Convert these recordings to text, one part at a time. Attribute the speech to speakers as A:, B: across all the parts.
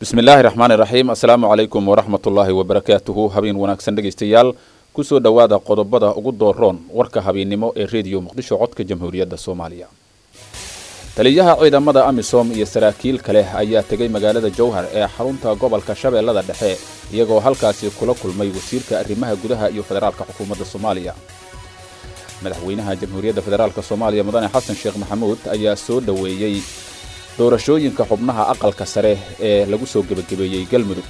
A: bismi illaahi raxmaani raxiim assalaamu calaykum waraxmat ullaahi wabarakaatuhu habeen wanaagsan dhegaystayaal kusoo dhowaada qodobada ugu dooroon warka habeennimo ee rediyo muqdisho codka jamhuuriyadda soomaaliya taliyaha ciidamada amisom iyo saraakiil kale ayaa tegay magaalada jowhar ee xarunta gobolka shabeellada dhexe iyagoo halkaasi kula kulmay wasiirka arrimaha gudaha iyo federaalka xukuumadda soomaaliya madaxweynaha jamhuuriyadda federaalk soomaaliya mudane xasan sheekh maxamuud ayaa soo dhoweeyey doorashooyinka xubnaha aqalka sare ee lagu soo gebagabeeyey galmudug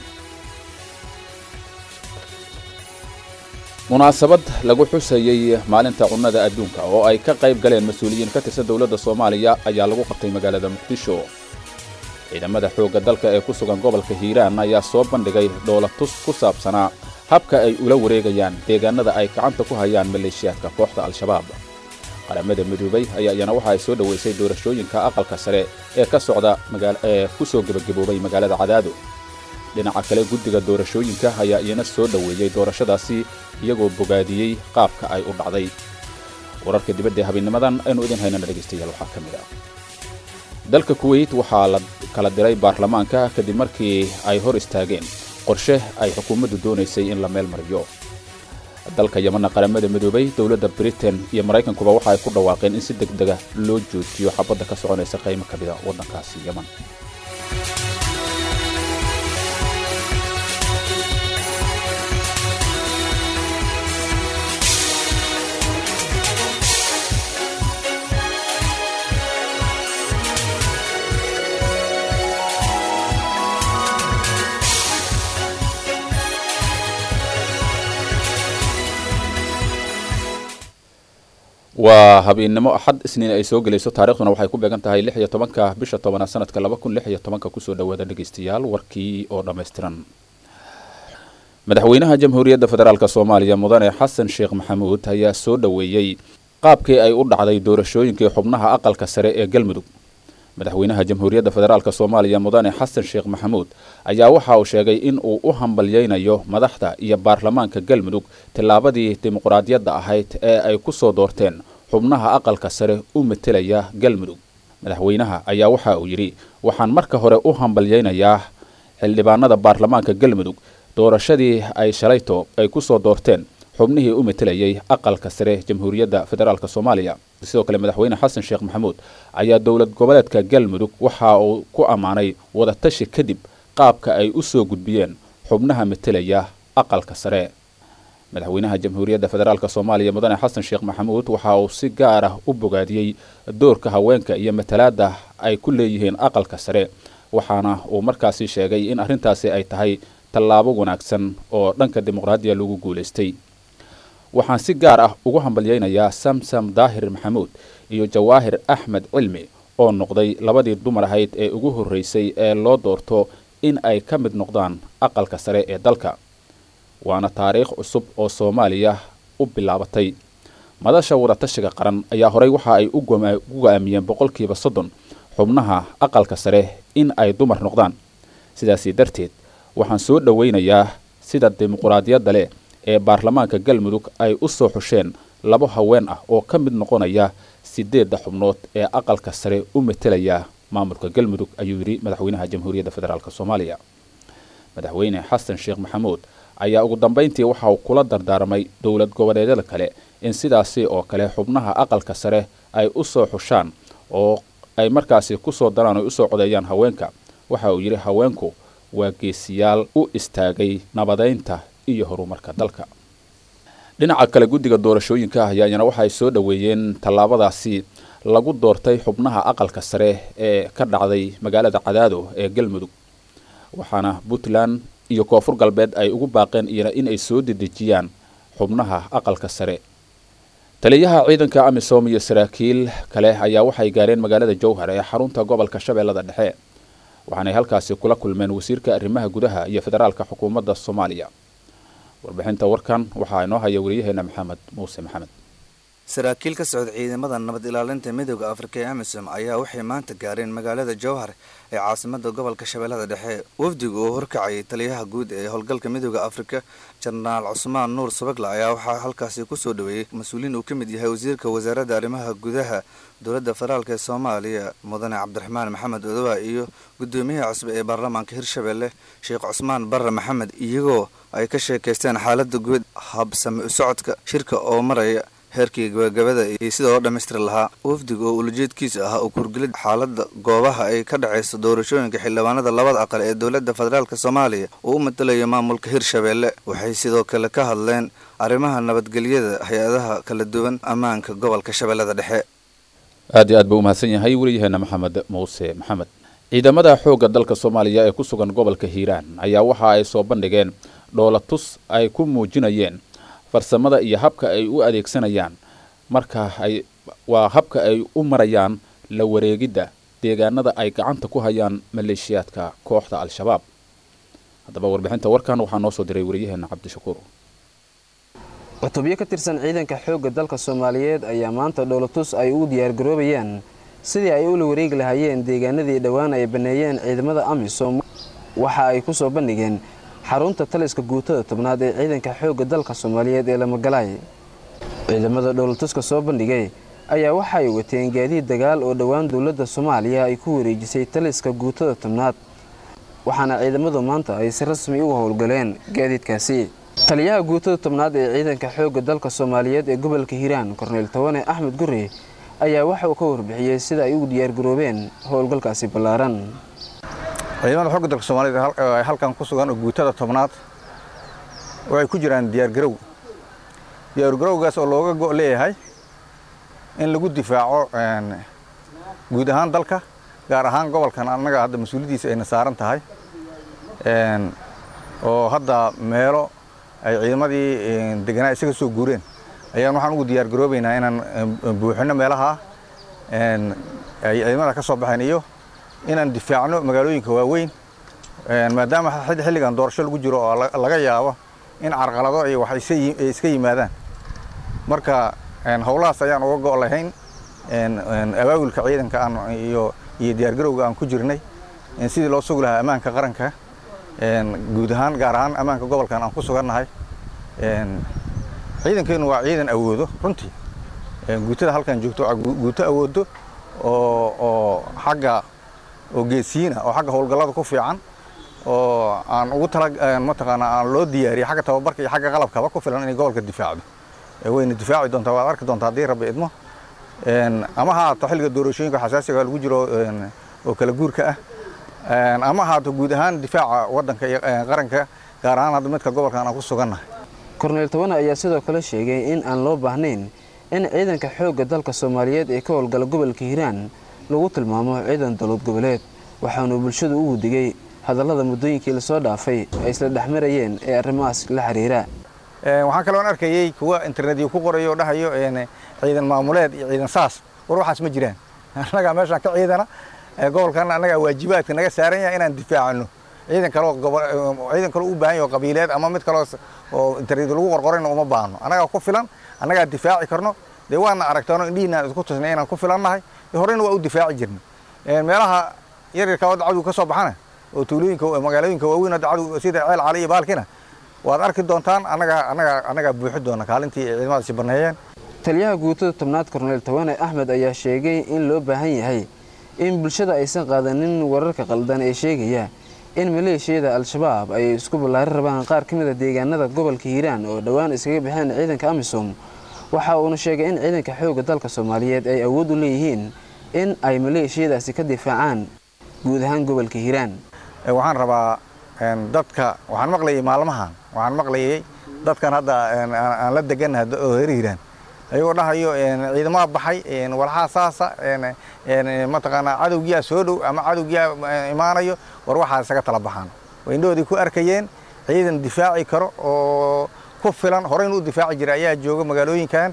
A: munaasabad lagu xusayey maalinta cunnada adduunka oo ay ka qayb galeen mas-uuliyiin ka tirsan dowladda soomaaliya ayaa lagu qabtay magaalada muqdisho ciidamada xoogga dalka ee ku sugan gobolka hiiraan ayaa soo bandhigay dhoolatus ku saabsanaa habka ay ula wareegayaan deegaanada ay gacanta ku hayaan maleeshiyaadka kooxda al-shabaab qaramada midoobay ayaa iyana waxa ay soo dhoweysay doorashooyinka aqalka sare ee ka socda ee ku soo gebagaboobay magaalada cadaado dhinaca kale guddiga doorashooyinka ayaa iyana soo dhoweeyey doorashadaasi iyagoo bogaadiyey qaabka ay u dhacday wararka dibadda ee habeennimadan aynu idin haynana dhegaystayaal waxaa ka mid ah dalka kuweyt waxaa la kala diray baarlamaanka kadib markii ay hor istaageen qorshe ay xukuumaddu doonaysay in la meel mariyo dalka yemanna qaramada midoobay dowladda britain iyo maraykankuba waxa ay ku dhawaaqeen in si deg dega loo joojiyo xabadda ka soconaysa qaymo ka mida waddankaasi yeman waa habeennimo axad isniin ay soo gelayso taarikhduna waxay ku beegan tahay lix iyo tobanka bisha tobanaad sanadka laba kun lix iyo tobanka kusoo dhowaada dhegaystayaal warkii oo dhammaystiran madaxweynaha jamhuuriyadda federaalk soomaaliya mudane xasan sheekh maxamuud ayaa soo dhoweeyey qaabkii ay u dhacday doorashooyinkii xubnaha aqalka sare ee galmudug madaxweynaha jamhuuriyadda federaalk soomaaliya mudane xasan sheekh maxamuud ayaa waxa uu sheegay in uu u hambalyeynayo madaxda iyo baarlamaanka galmudug tillaabadii dimuqraadiyadda ahayd ee ay ku soo doorteen xubnaha aqalka sare u metelaya galmudug madaxweynaha ayaa waxa uu yidhi waxaan marka hore u hambalyeynayaa xildhibaanada baarlamaanka galmudug doorashadii ay shalayto ay ku soo doorteen xubnihii u metelayay aqalka sare jamhuuriyadda federaalk soomaaliya sidoo kale madaxweyne xasan sheekh maxamuud ayaa dowlad goboleedka galmudug waxa uu ku ammaanay wadatashi kadib qaabka ay u soo gudbiyeen xubnaha metelaya aqalka sare madaxweynaha jamhuuriyadda federaalk soomaaliya mudane xasan sheekh maxamuud waxa uu si gaar ah u bogaadiyey doorka haweenka iyo matalaadda ay ku leeyihiin aqalka sare waxaana uu markaasi sheegay in arrintaasi ay tahay tallaabo wanaagsan oo dhanka dimuqraadiya lagu guulaystay waxaan si gaar ah ugu hambalyeynayaa samsam daahir maxamuud iyo jawaahir axmed cilmi oo noqday labadii dumar ahayd ee ugu horreysay ee loo doorto in ay ka mid noqdaan aqalka sare ee dalka waana taariikh cusub oo soomaaliya u bilaabatay madasha wadatashiga qaran ayaa horey waxa ay u go-aamiyeen boqolkiiba soddon xubnaha aqalka sare in ay dumar noqdaan sidaasi darteed waxaan soo dhoweynayaa sida dimuquraadiyadda leh ee baarlamaanka galmudug ay u soo xusheen labo haween ah oo ka mid noqonaya sideedda xubnood ee aqalka sare u metelaya maamulka galmudug ayuu yidhi madaxweynaha jamhuuriyadda federaalk soomaaliya madaxweyne xasan sheekh maxamuud ayaa ugu dambayntii waxa uu kula dardaarmay dowlad goboleedyada kale in sidaasi oo kale xubnaha aqalka sare ay u soo xushaan oo ay markaasi kusoo daraan oy usoo codeeyaan haweenka waxa uu yidhi haweenku waa geesiyaal u istaagay nabadeynta iyo horumarka dalka dhinaca kale guddiga doorashooyinka ayaa iyana waxaay soo dhoweeyeen tallaabadaasi lagu doortay xubnaha aqalka sare ee ka dhacday magaalada cadaado ee galmudug waxaana puntland iyo koonfur galbeed ay ugu baaqeen iyana in ay soo dedejiyaan xubnaha aqalka sare taliyaha ciidanka amisom iyo saraakiil kale ayaa waxay gaareen magaalada jowhar ee xarunta gobolka shabeellada dhexe waxaanay halkaasi kula kulmeen wasiirka arrimaha gudaha iyo federaalka xukuumadda soomaaliya warbixinta warkan waxaa inoo haya wariyaheena maxamed muuse maxamed
B: saraakiil ka socda ciidamada nabad ilaalinta midooda afrika ee amisom ayaa waxay maanta gaareen magaalada jowhar ee caasimada gobolka shabeellada dhexe wafdiga oo horkacayay taliyaha guud ee howlgalka midooda afrika jenaraal cusmaan nuur sabagla ayaa waxaa halkaasi kusoo dhaweeyey mas-uuliin uu ka mid yahay wasiirka wasaaradda arrimaha gudaha dowladda federaalk ee soomaaliya mudane cabdiraxmaan maxamed odowa iyo gudoomiyaha cusbe ee baarlamaanka hirshabelle sheekh cusmaan barre maxamed iyagoo ay ka sheekaysteen xaalada guud habsame u socodka shirka oo maraya heerkii gabagabada iyo sida loo dhammaystiri lahaa wafdiga oo ulajeedkiisa ahaa oo kurgelid xaalada goobaha ay ka dhacayso doorashooyinka xildhibaanada labada aqal ee dowladda federaalk soomaaliya oo u matalayo maamulka hirshabelle waxay sidoo kale ka hadleen arrimaha nabadgelyada hay-adaha kala duwan ammaanka gobolka shabeellada dhexe
A: aad iyo aad buu umahadsan yahay weliyaheena maxamed muuse maxamed ciidamada xoogga dalka soomaaliya ee ku sugan gobolka hiiraan ayaa waxa ay soo bandhigeen dhoolatus ay ku muujinayeen farsamada iyo habka ay u adeegsanayaan marka ay waa habka ay u marayaan la wareegidda deegaanada ay gacanta ku hayaan maleeshiyaadka kooxda al-shabaab haddaba warbixinta warkan waxaa noo soo diray wariyaheena cabdishakuur
C: cutubyo ka tirsan ciidanka xoogga dalka soomaaliyeed ayaa maanta dhoolatus ay ugu diyaargaroobayaan sidii ay ula wareegi lahaayeen deegaanadii dhowaan ay banneeyeen ciidamada amisom waxa ay ku soo bandhigeen xarunta taliska guutada tobnaad ee ciidanka xoogga dalka soomaaliyeed ee lamagalaay ciidamada dhoolatuska soo bandhigay ayaa waxay wateen gaadiid dagaal oo dhowaan dowladda soomaaliya ay ku wareejisay taliska guutada tobnaad waxaana ciidamadu maanta ay si rasmi uga howlgaleen gaadiidkaasi taliyaha guutada tobnaad ee ciidanka xoogga dalka soomaaliyeed ee gobolka hiiraan korneyl tawane axmed guri ayaa waxa uu ka warbixiyey sida ay ugu diyaargaroobeen howlgalkaasi ballaaran
D: ciidamada xogga dalka soomaaliyed ee halkan ku sugan oo guutada tobnaad waxay ku jiraan diyaargarow diyaargarowgaas oo looga go' leeyahay in lagu difaaco guud ahaan dalka gaar ahaan gobolkan annaga hadda mas-uuliyaddiisa ayna saaran tahay oo hadda meelo ay ciidamadii deganaa isaga soo guureen ayaan waxaan ugu diyaargaroobaynaa inaan buuxino meelaha ay ciidamada ka soo baxeen iyo inaan difaacno magaalooyinka waaweyn maadaama xilligan doorasho lagu jiro oo laga yaabo in carqalado iyo wax iska yimaadaan marka howlahaas ayaan uga go' lahayn abaabulka ciidanka aan iyo iyo diyaargarowga aan ku jirnay sidii loo sugi lahaa ammaanka qaranka guud ahaan gaar ahaan ammaanka gobolkan aan ku sugannahay ciidankeenu waa ciidan awoodo runtii guutada halkan joogto guuto awoodo oo oo xagga oo geesiina oo xagga howlgallada ku fiican oo aan ugu tala mataqaanaa aan loo diyaariyey xagga tababarka iyo xagga qalabkaba ku filan inay gobolka difaacdo wayna difaaci doontaa waad arki doontaa haddii rabbi idmo ama ha haato xilliga doorashooyinka xasaasiga lagu jiro oo kala guurka ah ama haato guud ahaan difaaca waddanka iyo qaranka gaar ahaan hadda midka gobolkan aan ku sugannahay
C: korneyl tawane ayaa sidoo kale sheegay in aan loo baahnayn in ciidanka xoogga dalka soomaaliyeed ee ka howlgala gobolka hiiraan lagu tilmaamo ciidan dowlad goboleed waxaanu bulshadu ugu digay hadallada muddooyinkii lasoo dhaafay ay isla dhexmarayeen ee arrimahaas la xiriira
D: waxaan kaloon arkayey kuwa internetyo ku qorayo oo dhahayo ciidan maamuleed iyo ciidan saas war waxaas ma jiraan annagaa meeshaan ka ciidana gobolkan annagaa waajibaadka naga saaran yahay inaan difaacano ciidan kaloo ciidan kaloo u baahan yaho qabiileed ama mid kaloo oo internet lagu qorqorayna uma baahno annagaa ku filan annagaa difaaci karno dee waana aragtaano indhihiinaan isku tusnay inaan ku filannahay horeyna waa u difaaci jirnay meelaha yaryarka wadda cadow ka soo baxana oo tuulooyinka magaalooyinka waaweyn hadda cadow sida ceel cali iyo baalkina waad arki doontaan annagaa annagaa annagaa buuxi doona kaalintii ay ciidamadaasi banneeyeen
C: taliyaha guutada tobnaad korneyl tawane axmed ayaa sheegay in loo baahan yahay in bulshada aysan qaadanin wararka qaldan ee sheegaya in maleeshiyada al-shabaab ay isku ballaari rabaan qaar ka mid a deegaanada gobolka hiiraan oo dhowaan iskaga baxeen ciidanka amisom waxa uuna sheegay in ciidanka xoogga dalka soomaaliyeed ay awood u leeyihiin in ay maleeshiyadaasi ka difaacaan guud ahaan gobolka hiiraan
D: waxaan rabaa dadka waxaan maqlayay maalmahan waxaan maqlayay dadkan hadda aan la degannahay oo reer hiiraan ayagoo dhahayo ciidamada baxay walxaa saasa mataqaanaa cadowgiyaa soo dhow ama cadowgiyaa imaanayo war waxaa isaga tala baxaan indhahoodii ku arkayeen ciidan difaaci karo oo ku filan horeyna u difaaci jira ayaa jooga magaalooyinkan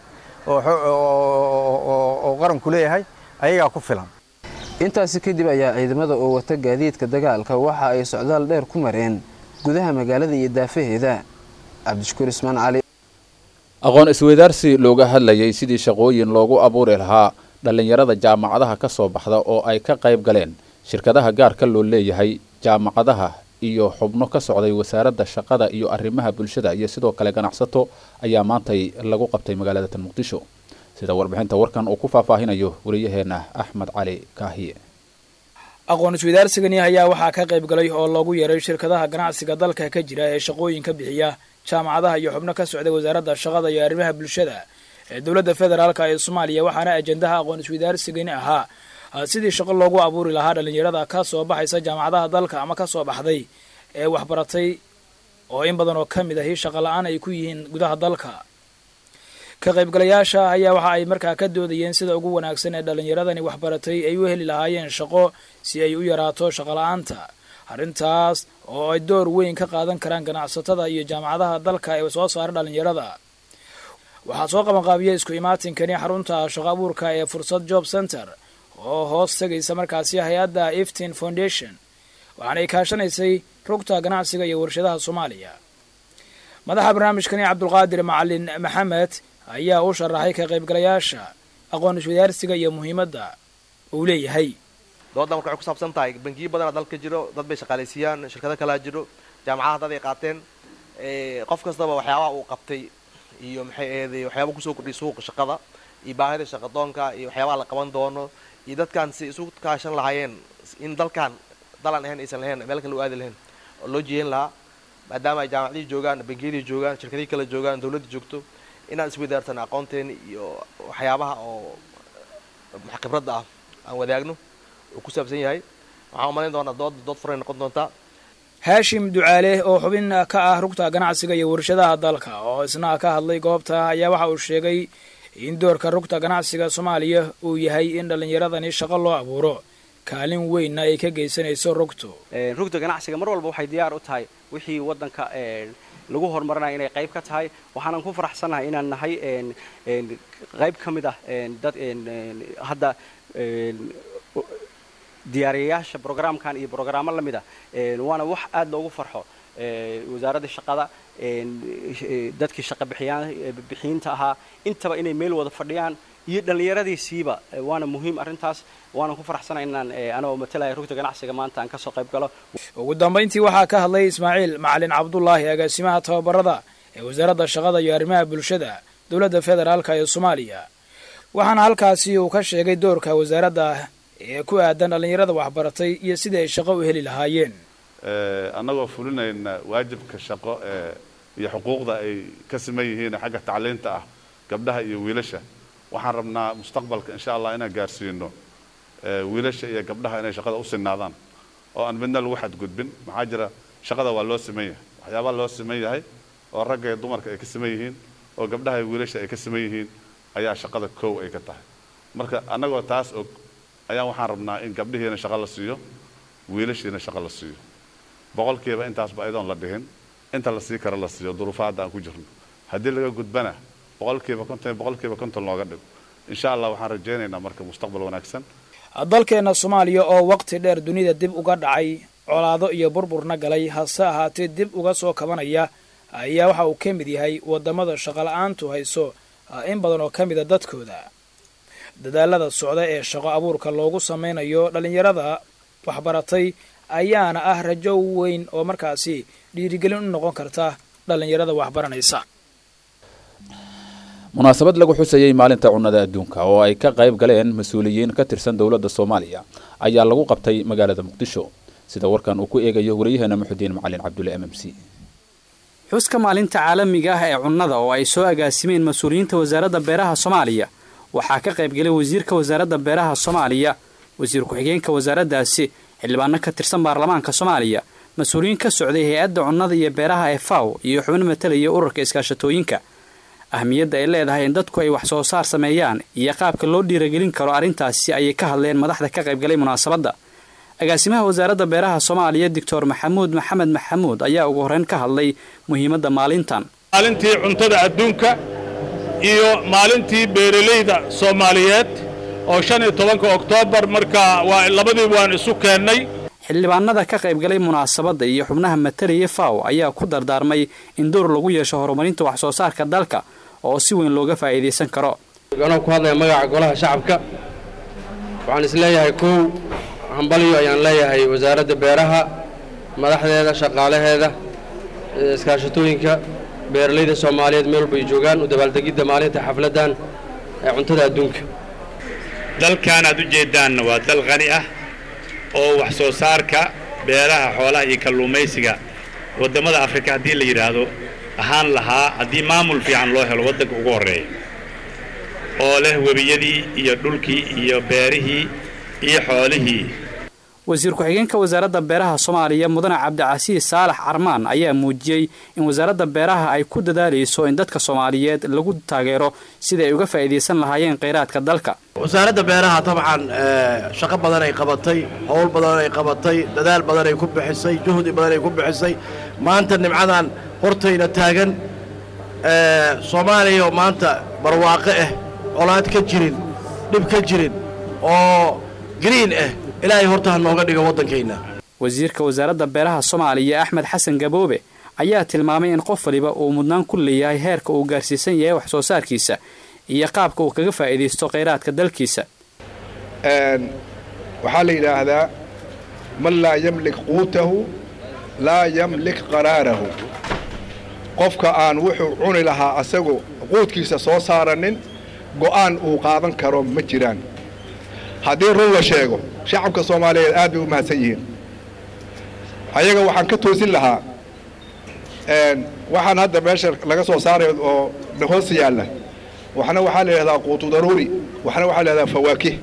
D: oo qaranku leeyahay ayagaa ku filan
C: intaasi kadib ayaa ciidamada oo wata gaadiidka dagaalka waxa ay socdaal dheer ku mareen gudaha magaalada iyo daafaheeda cabdishakuur ismaan cali
A: aqoon isweydaarsi looga hadlayay sidii shaqooyin loogu abuuri lahaa dhallinyarada jaamacadaha ka soo baxda oo ay ka qayb galeen shirkadaha gaarka loo leeyahay jaamacadaha iyo xubno ka socday wasaaradda shaqada iyo arrimaha bulshada iyo sidoo kale ganacsato ayaa maantay lagu qabtay magaalada tan muqdisho sida warbixinta warkan uu ku faahfaahinayo wariyaheena axmed cali kaahiye
E: aqoon isweydaarsigani ayaa waxaa ka qayb galay oo loogu yeeray shirkadaha ganacsiga dalka ka jira ee shaqooyinka bixiya jaamacadaha iyo xubno ka socday wasaaradda shaqada iyo arrimaha bulshada ee dowladda federaalka ee soomaaliya waxaana ajendaha aqoon isweydaarsigani ahaa sidii shaqo loogu abuuri lahaa dhallinyarada ka soo baxaysa jaamacadaha dalka ama ka soo baxday ee waxbaratay oo in badan oo ka mid ahi shaqo la-aan ay ku yihiin gudaha dalka ka qaybgalayaasha ayaa waxa ay markaa ka doodayeen sida ugu wanaagsan ee dhallinyaradani waxbaratay ay u heli lahaayeen shaqo si ay u yaraato shaqo la-aanta arrintaas oo ay door weyn ka qaadan karaan ganacsatada iyo jaamacadaha dalka ee soo saara dhallinyarada waxaa soo qabanqaabiya isku imaatinkani xarunta shaqo abuurka ee fursad job center oo hoos tegaysa markaasi hay-adda eftin foundation waxaanay kaashanaysay rugta ganacsiga iyo warshadaha soomaaliya madaxa barnaamijkani cabdulqaadir macalin maxamed ayaa u sharaxay ka qaybgalayaasha aqoon iswadaarsiga iyo muhiimadda uu leeyahay
F: doodan marka waxay ku saabsan tahay bangiyo badanaa dalka jiro dad bay shaqaalaysiiyaan shirkado kalaa jiro jaamacadaha dad ay qaateen qof kastaba waxyaabaha uu qabtay iyo maxay aheeday waxyaaba kusoo kordhiya suuqa shaqada iyo baahida shaqadoonka iyo waxyaabaha la qaban doono iyo dadkan si isu kaashan lahaayeen in dalkan dalan ahayn aysan lahayn meel kale u aadi lahayn oo loo jeeyin lahaa maadaama ay jaamacadihii joogaan bangiyadii joogaan shirkadihii kale joogaan dawladda joogto inaan isweydaarsan aqoonteeni iyo waxyaabaha oo khibradda ah aan wadaagno uu ku saabsan yahay waxaan umalayn doonaa dood dood furay noqon doontaa
E: haashim ducaale oo xubin ka ah rugta ganacsiga iyo warshadaha dalka oo isna ka hadlay goobta ayaa waxa uu sheegay in doorka rugta ganacsiga soomaaliya uu yahay in dhallinyaradani shaqo loo abuuro kaalin weynna ay ka geysanayso rugtu
G: rugta ganacsiga mar walba waxay diyaar u tahay wixii waddanka lagu horumarinaya inay qayb ka tahay waxaanan ku faraxsannahay inaan nahay qayb ka mid ah dad hadda diyaariyayaasha brograamkan iyo brograamo la mid ah waana wax aada loogu farxo wasaaradda shaqada dadkii shaqa bixiyiinta ahaa intaba inay meel wada fadhiyaan iyo dhallinyaradiisiiba waana muhiim arrintaas waanan ku faraxsanay inaan anagoo matalaya rugta ganacsiga maanta aan kasoo qayb galo
E: ugu dambayntii waxaa ka hadlay ismaaciil macalin cabdulaahi agaasimaha tababarada ee wasaaradda shaqada iyo arrimaha bulshada dowladda federaalka ee soomaaliya waxaana halkaasi uu ka sheegay doorka wasaaradda ee ku aadan dhallinyarada waxbaratay iyo sidii ay shaqo u heli lahaayeen
H: annagoo fulinayna waajibka shaqo ee iyo xuquuqda ay ka siman yihiin xagga tacliinta ah gabdhaha iyo wiilasha waxaan rabnaa mustaqbalka insha allah inaan gaarsiino wiilasha iyo gabdhaha inay shaqada u sinaadaan oo aan midna lagu xadgudbin maxaa jira shaqada waa loo siman yahay waxyaabaa loo siman yahay oo ragga iyo dumarka ay ka siman yihiin oo gabdhaha iyo wiilasha ay ka siman yihiin ayaa shaqada kow ay ka tahay marka annagoo taas og ayaan waxaan rabnaa in gabdhihiina shaqo la siiyo wiilashiina shaqo la siiyo boqolkiiba intaasba ayadoon la dhihin inta la sii kara la siiyo duruufaadda aan ku jirno haddii laga gudbana boqolkiiba konton boqolkiiba konton looga dhigo insha allah waxaan rajaynaynaa marka mustaqbal wanaagsan
E: dalkeenna soomaaliya oo waqti dheer dunida dib uga dhacay colaado iyo burburna galay hase ahaatee dib uga soo kabanaya ayaa waxa uu ka mid yahay waddamada shaqola'aantu hayso in badan oo ka mida dadkooda dadaalada socda ee shaqo abuurka loogu samaynayo dhallinyarada waxbaratay ayaana ah rajo weyn oo markaasi dhiirigelin u noqon karta dhallinyarada waxbaranaysa
A: munaasabad lagu xusayey maalinta cunnada adduunka oo ay ka qayb galeen mas-uuliyiin ka tirsan dowladda soomaaliya ayaa lagu qabtay magaalada muqdisho sida warkan uu ku eegayo wariyaheena muxudiin macalin cabdulle m m c
I: xuska maalinta caalamiga ah ee cunnada oo ay soo agaasimeen mas-uuliyiinta wasaaradda beeraha soomaaliya waxaa ka qaybgelay wasiirka wasaaradda beeraha soomaaliya wasiir ku-xigeenka wasaaraddaasi xildhibaano ka tirsan baarlamaanka soomaaliya mas-uuliyiin ka socday hay-adda cunnada iyo beeraha ee faw iyo xubno matalaya ururka iskaashatooyinka ahmiyadda ay leedahay in dadku ay wax soo saar sameeyaan iyo qaabka loo dhiiragelin karo arrintaasi ayay ka hadleen madaxda ka qaybgalay munaasabadda agaasimaha wasaaradda beeraha soomaaliya doctor maxamuud maxamed maxamuud ayaa ugu horreyn ka hadlay muhiimadda maalintan
J: maalintii cuntada adduunka iyo maalintii beeralayda soomaaliyeed oo shan iyo tobanka oktoobar marka waa labadii waan isu keennay
I: xildhibaanada ka qaybgalay munaasabadda iyo xubnaha matalaya faw ayaa ku dardaarmay in door lagu yeesho horumarinta wax soo saarka dalka oo si weyn looga faa'iidaysan karo
K: anoo ku hadlaya magaca golaha shacabka waxaan isleeyahay kow hambalyo ayaan leeyahay wasaaradda beeraha madaxdeeda shaqaalaheeda iskaashatooyinka beeralayda soomaaliyeed meel walba ay joogaan u dabaaldegidda maalinta xafladdan ee cuntada adduunka
L: dalkan aad u jeeddaanna waa dal qani ah oo wax soo saarka beeraha xoolaha iyo kalluumaysiga waddamada afrika haddii la yidhaahdo ahaan lahaa haddii maamul fiican loo helo waddanka ugu horreeya oo leh webiyadii iyo dhulkii iyo beerihii iyo xoolihii
I: wasiir ku-xigeenka wasaaradda beeraha soomaaliya mudane cabdicasiis saalax carmaan ayaa muujiyey in wasaaradda beeraha ay ku dadaalayso in dadka soomaaliyeed lagu taageero sidai ay uga faa'iidaysan lahaayeen kheyraadka dalka
M: wasaaradda beeraha dabcan shaqo badan ay qabatay howl badan ay qabatay dadaal badan ay ku bixisay juhdi badan ay ku bixisay maanta nimcadan hortayna taagan soomaaliya oo maanta barwaaqo ah colaad ka jirin dhib ka jirin oo green ah ilaahay horta ha nooga dhigo waddankayna
I: wasiirka wasaaradda beeraha soomaaliya axmed xasan gaboobe ayaa tilmaamay in qof waliba uu mudnaan ku leeyahay heerka uu gaarsiisan yahay wax soo saarkiisa iyo qaabka uu kaga faa'iidaysto kheyraadka dalkiisa
N: waxaa la yidhaahdaa man laa yamlik quutahu laa yamlik qaraarahu qofka aan wuxuu cuni lahaa asagoo quudkiisa soo saaranin go'aan uu qaadan karo ma jiraan haddii run la sheego shacabka soomaaliyeed aad bay u mahadsan yihiin ayaga waxaan ka toosin lahaa waxaan hadda meesha laga soo saarayo oo hoos yaalla waxna waxaa la yidhahdaa quutu daruuri waxna waxaa la yidhahdaa fawaakih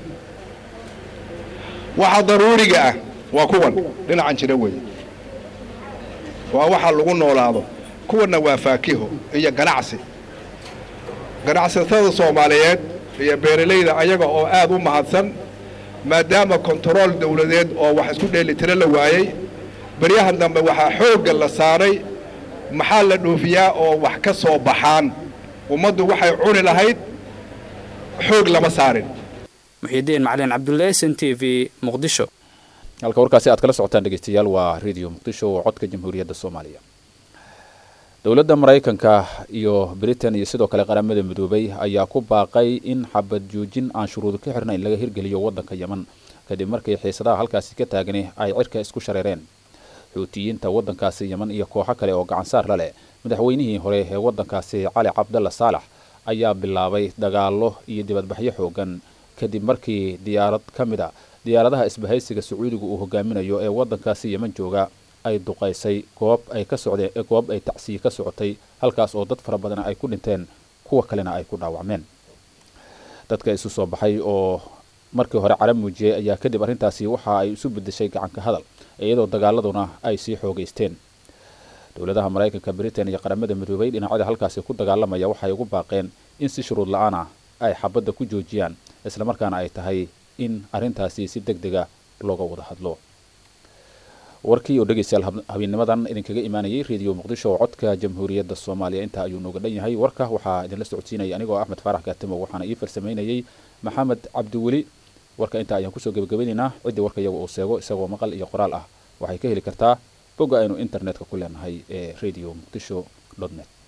N: waxa daruuriga ah waa kuwan dhinacan jira weeye waa waxa lagu noolaado kuwanna waa faakiho iyo ganacsi ganacsatada soomaaliyeed iyo beeralayda ayaga oo aad u mahadsan maadaama kontarool dawladeed oo wax isku dheelitiro la waayey baryahan dambe waxaa xoogga la saaray maxaa la dhoofiyaa oo wax ka soo baxaan ummaddu waxay cuni lahayd xoog lama saarin
I: muxiidiin macalin cabdulle s n t v muqdisho
A: halka warkaasi aad kala socotaan dhegeystayaal waa radio muqdisho oo codka jamhuuriyadda soomaaliya dowladda maraykanka iyo britain iyo sidoo kale qaramada midoobay ayaa ku baaqay in xabad joojin aan shuruudo ka xirnayn laga hirgeliyo waddanka yeman kadib markii xiisadaha halkaasi ka taagani ay cirka isku shareereen xuutiyiinta waddankaasi yeman iyo kooxo kale oo gacansaar la leh madaxweynihii hore ee waddankaasi cali cabdalla saalax ayaa bilaabay dagaallo iyo dibadbaxyo xoogan kadib markii diyaarad ka mid a diyaaradaha isbahaysiga sacuudiga uu hogaaminayo ee waddankaasi yeman jooga ay duqaysay goob ay ka socdeen goob ay tacsiye ka socotay halkaas oo dad fara badan ay ku dhinteen kuwa kalena ay ku dhaawacmeen dadka isu soo baxay oo markii hore cara muujiyey ayaa kadib arrintaasi waxa ay isu bedeshay gacanka hadal iyadoo dagaaladuna ay sii xoogaysteen dowladaha maraykanka britain iyo qaramada midoobay dhinacyada halkaasi ku dagaalamaya waxay ugu baaqeen in si shuruud la-aan ah ay xabadda ku joojiyaan islamarkaana ay tahay in arrintaasi si deg dega looga wada hadlo warkii oo dhegeystayaal habeenimadan idinkaga imaanayay radio muqdisho oo codka jamhuuriyadda soomaaliya intaa ayuu nooga dhan yahay warka waxaa idinla socodsiinaya anigoo axmed faarax kaatimo waxaana ii farsamaynayay maxamed cabdiweli warka intaa ayaan kusoo gebagabeynaynaa ciddii warka iyaga uu seego isagoo maqal iyo qoraal ah waxay ka heli kartaa bogga aynu internetka ku leenahay ee radio muqdisho net